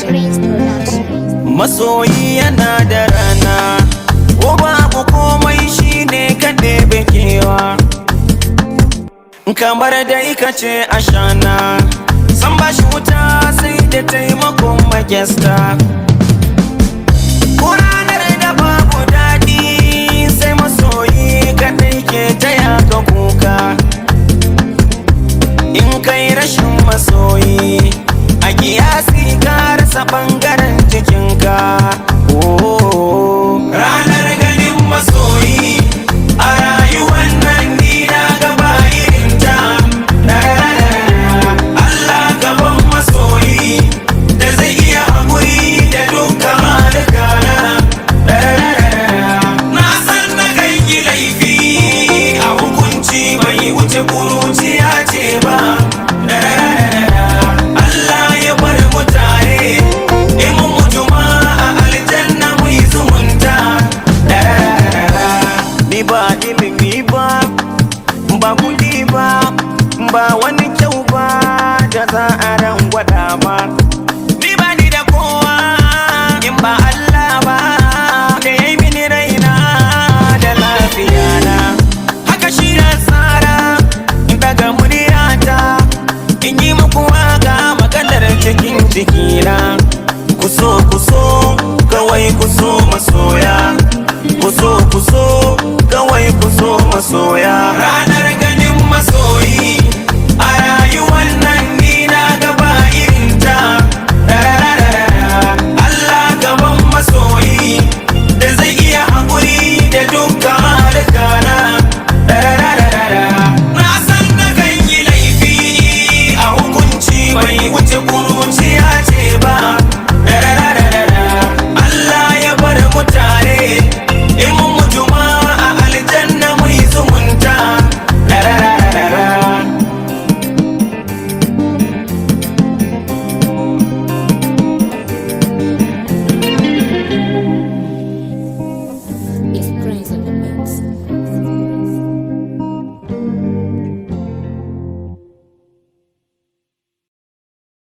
Prince Production. masoyi yana da rana ko babu komai shine kaɗe bekewa kamar da ika ce ashana san ba shi wuta sai da taimakon magesta ko ranar da babu daɗi sai masoyi kaɗai ke taya ka kuka in kai rashin masoyi a kiyasi ka rasa ɓangaren jikinka Oh. ranar ganin masoyi a rayuwar nan ni na gaba irinta Allah gaban masoyi da zai iya haƙuri da dukkan malikana na san na kai ki laifi a hukunci bai wuce kuruciya ce ba Allah ya bar mu tare in mun mutu ma a aljanna mu yi zumunta ni ba ilimi ba ba kudi ba ba wani kyau ba da za a ran gwada ba ni ba ni da kowa in ba Allah ba da ya yi mini raina da lafiya na haka shi na tsara in daga muryata in yi muku waka maganar cikin jikina kuso kuso kawai kuso maso